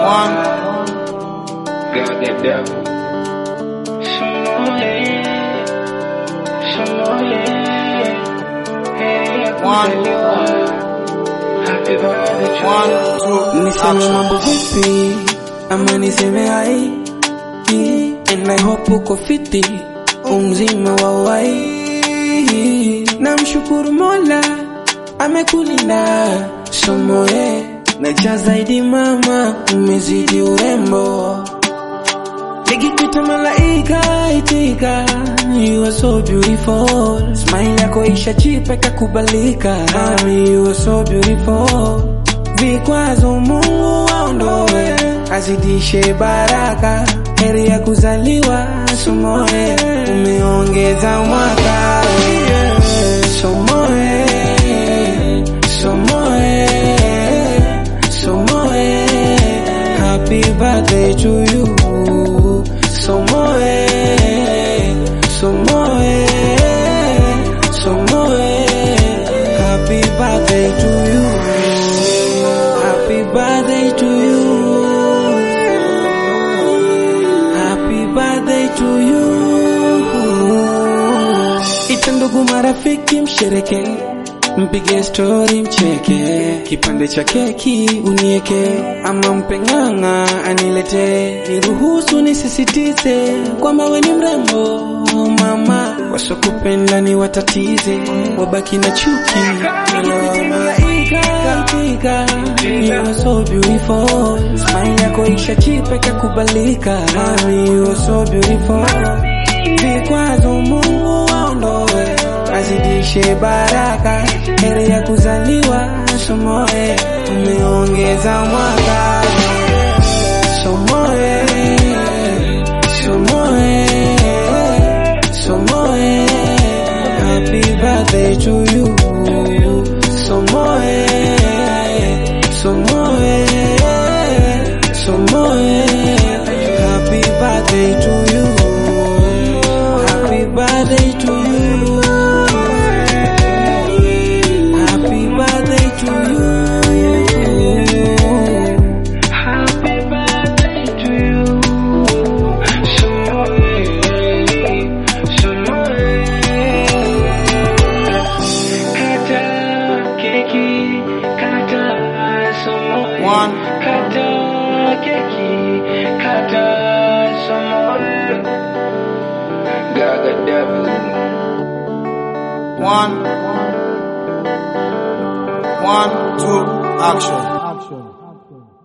One. Got that devil. One. Happy birthday to One, you. two, Niseme mambo action. vipi ama niseme hai Hii, and I hope uko fiti umzima wa wai namshukuru mola amekulinda somoe naja zaidi mama umezidi urembo nikikuita malaika itika you are so beautiful smile yako isha chipe kakubalika mami you are so beautiful vikwazo mungu waondoe azidishe baraka heri ya kuzaliwa somoe umeongeza mwaka somoe somoe somoe happy birthday to you somoe somoe somoe happy birthday to you happy birthday to you happy birthday to you ita ndugu marafiki mshereke mpige stori mcheke kipande cha keki unieke ama mpeng'ang'a anilete niruhusu nisisitize kwamba we ni mrembo mama wasokupenda ni watatize wabaki na chuki malaika you are so beautiful smile yako isha chipe kakubalika mami you are so beautiful vikwazo mungu waondoe azidishe baraka heri ya kuzaliwa somoe umeongeza mwaka somoe somoe somoe happy birthday to you somoe somoe somoe happy birthday to you happy birthday to you happy birthday to you Happy birthday to you. Somoe, somoe. Kata keki, kata somoe. One. Kata keki, kata somoe. Gaga devil. One. One, two, action.